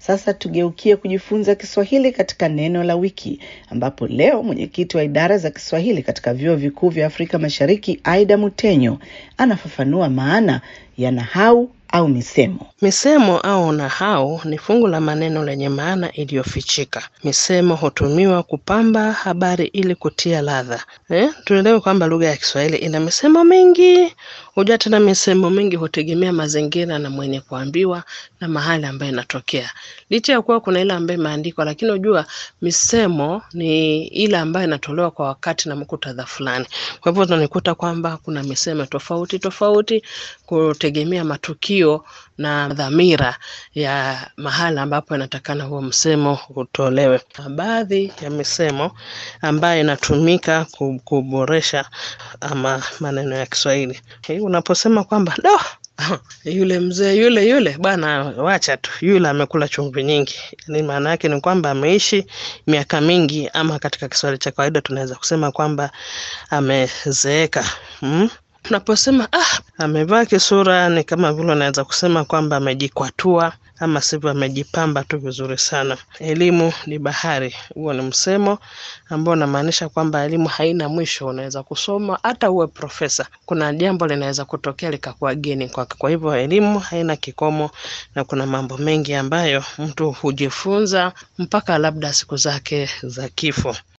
Sasa tugeukie kujifunza Kiswahili katika neno la wiki, ambapo leo mwenyekiti wa idara za Kiswahili katika vyuo vikuu vya Afrika Mashariki, Aida Mutenyo, anafafanua maana ya nahau au misemo. Misemo au nahau ni fungu la maneno lenye maana iliyofichika. Misemo hutumiwa kupamba habari ili kutia ladha. Eh, tuelewe kwamba lugha ya Kiswahili ina misemo mingi. Hujua tena misemo mingi hutegemea mazingira na mwenye kuambiwa na mahali ambayo inatokea. Licha ya kuwa kuna ile ambayo imeandikwa, lakini hujua misemo ni ile ambayo inatolewa kwa wakati na muktadha fulani. Kwa hivyo tunikuta kwamba kuna misemo tofauti tofauti kutegemea matukio na dhamira ya mahala ambapo inatakana huo msemo utolewe. Baadhi ya misemo ambayo inatumika kuboresha ama maneno ya Kiswahili. Unaposema kwamba do yule mzee yule yule bwana, wacha tu, yule amekula chumvi nyingi. Ni maana yake ni kwamba ameishi miaka mingi, ama katika Kiswahili cha kawaida tunaweza kusema kwamba amezeeka. Hmm? Unaposema ah, amevaa kisura, ni kama vile unaweza kusema kwamba amejikwatua ama sivyo amejipamba tu vizuri sana. Elimu ni bahari, huo ni msemo ambao unamaanisha kwamba elimu haina mwisho. Unaweza kusoma hata uwe profesa, kuna jambo linaweza kutokea likakuwa geni kwake. Kwa hivyo elimu haina kikomo, na kuna mambo mengi ambayo mtu hujifunza mpaka labda siku zake za kifo.